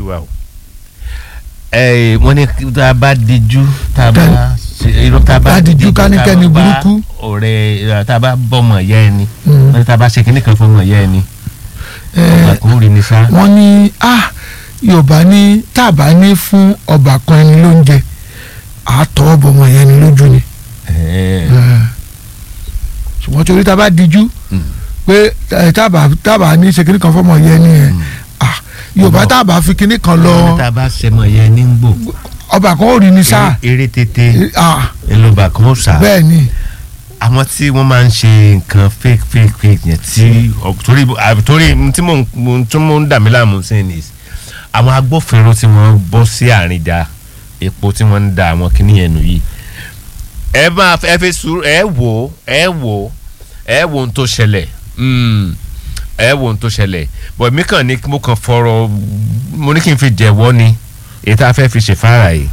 wa o ẹ wọ́n ní tá a bá dijú tá a bá irọ́ tá a bá Bá dijú tá a kánikẹ́ni bá burúkú. ọ̀rẹ́ tá a bá bọ́mọ yẹ ẹni Mm. wọ́n ní tá a bá ṣe kinní kan fọmọ yẹ ẹni ọba kò rí ni sá. wọ́n ní ah yorùbá ní tàbá ní fún ọba kan ẹni lóúnjẹ àtọ́ ọbọmọ yẹn ni lójú ni Ẹ, Eh. ṣùgbọ́n torí tá a bá dijú Mm. pé eh, tàbá tàbá ní ṣe kinní kan fọmọ yẹn ni ẹ ah yorùbá Ọmọ- tàbá fi kinní kan wọ́n ní lọ tá a bá ṣẹmọ yẹ ẹni ń gbò ọba kan ó rí ni sáà eré tètè ah ẹlòbà kan ó sà. bẹ́ẹ̀ ni àwọn tí wọ́n máa ń ṣe nǹkan fake fake fake yẹn tí ọ- torí à- torí n tí mò ń mo- tí mò ń dà mí láàmú sí ni àwọn agbófinró tí wọ́n bọ́ sí àárín ìjà epo tí wọ́n ń da àwọn kìíní yẹn nù yìí ẹ máa ẹ fi sùúrù ẹ wò ó ẹ wò ó ẹ wò ohun tó ṣẹlẹ̀ Mm. ẹ wò ohun tó ṣẹlẹ̀ bọ̀ mí kàn ní mo kàn fọ̀rọ̀ mo ní kí n fi jẹ̀wọ́ ni èyí tá a fẹ́ fi ṣèfáàrà yìí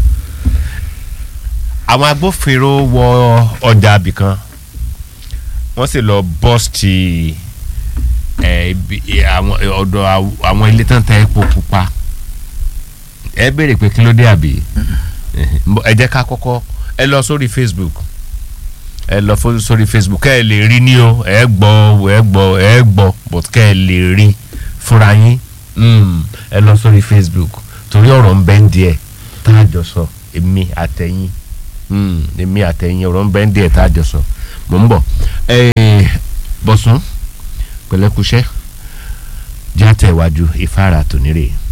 àwọn agbófinró wọ ọjà abìkan wọ́n sì lọ bọ́ọ̀sì ẹ̀ ibi- àwọn ọ̀dọ̀ àw- àwọn ilé tán ta epo pupa ẹ béèrè pé kí ló dé àbí ẹ jẹ́ ká kọ́kọ́ ẹ lọ sórí Facebook ẹ lọ fo- sórí Facebook kẹ́ ẹ lè rí ní o ẹ gbọ́ ẹ gbọ́ ẹ gbọ́ but kẹ́ ẹ lè rí fúnra yín Mm, ẹ lọ sórí Facebook torí ọ̀rọ̀ ń bẹ ń díẹ̀ tá a jọ sọ èmi àtẹ̀yìn Mm, èmi àtẹ̀yìn ọ̀rọ̀ ń bẹ ń díẹ̀ tá a jọ sọ mò ń bọ̀ Eh, Bọ̀sún pẹ̀lẹ́kùṣẹ́ játẹ̀ iwájú ìfáàrà tòní rèé.